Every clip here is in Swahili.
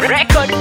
Record.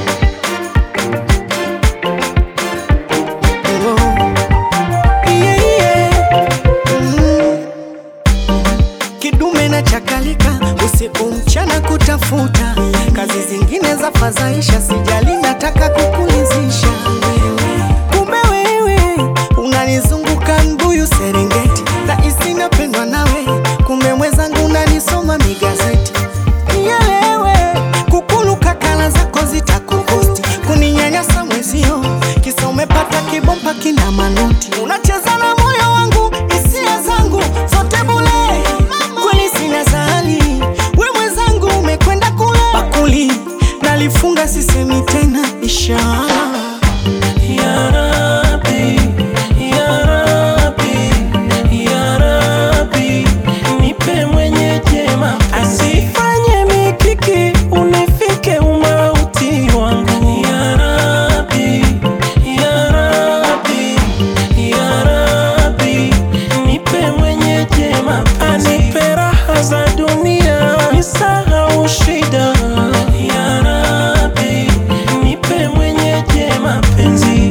Yeah, yeah. Mm. Kidume na chakalika usiku mchana kutafuta kazi zingine za fadhaisha, sijali nataka kukulizisha kumbe wewe unanizunguka mbuyu Serengeti, rahisi napendwa nawe, kumbe mwenzangu unanisoma migazeti Nielewe kukuluka kala zako zitakukosti kuninyanyasa mwezio, kisa umepata kibomba kina manoti, unacheza na moyo wangu, hisia zangu zote bule. Kweli sina zali, we mwenzangu umekwenda kule bakuli, nalifunga sisemi tena, inshallah. Ya Rabbi, Ya Rabbi, Ya Rabbi, nipe mwenye jema, asifanye mikiki unifike umauti wangu. Ya Rabbi, Ya Rabbi, Ya Rabbi, nipe mwenye jema, anipe raha za dunia, nisahau shida. Ya Rabbi, nipe mwenye jema penzi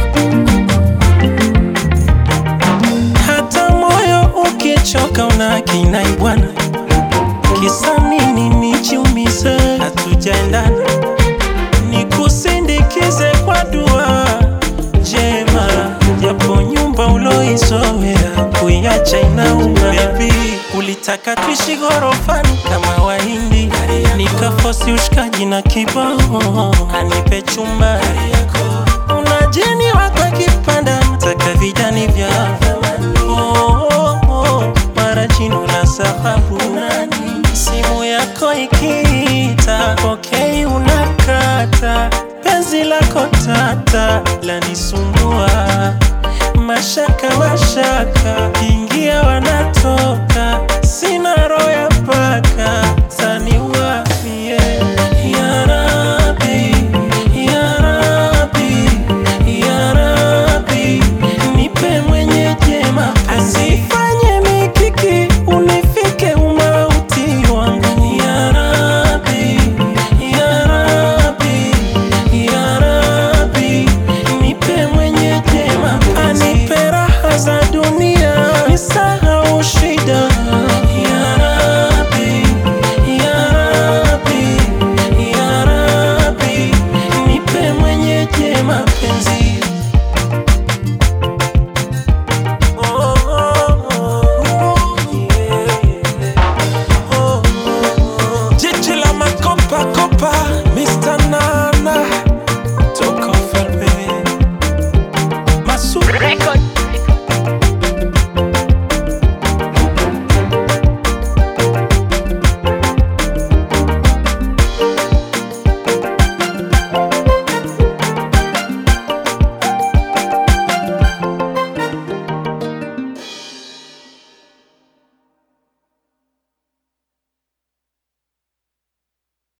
hata moyo ukichoka una kinai bwana, kisa nini nijiumize? Hatujaendana, nikusindikize kwa dua njema, japo nyumba uloizoea kuiacha inauma. Baby, ulitaka tuishi ghorofani kama Wahindi, nikafosi ushikaji na kibao, anipe chumba unajeni wako kipanda nataka vijani vya oh, oh, oh, mara jino la sahabu simu yako ikiita pokei unakata penzi lako tata lanisumbua mashaka mashaka ingia wanatoka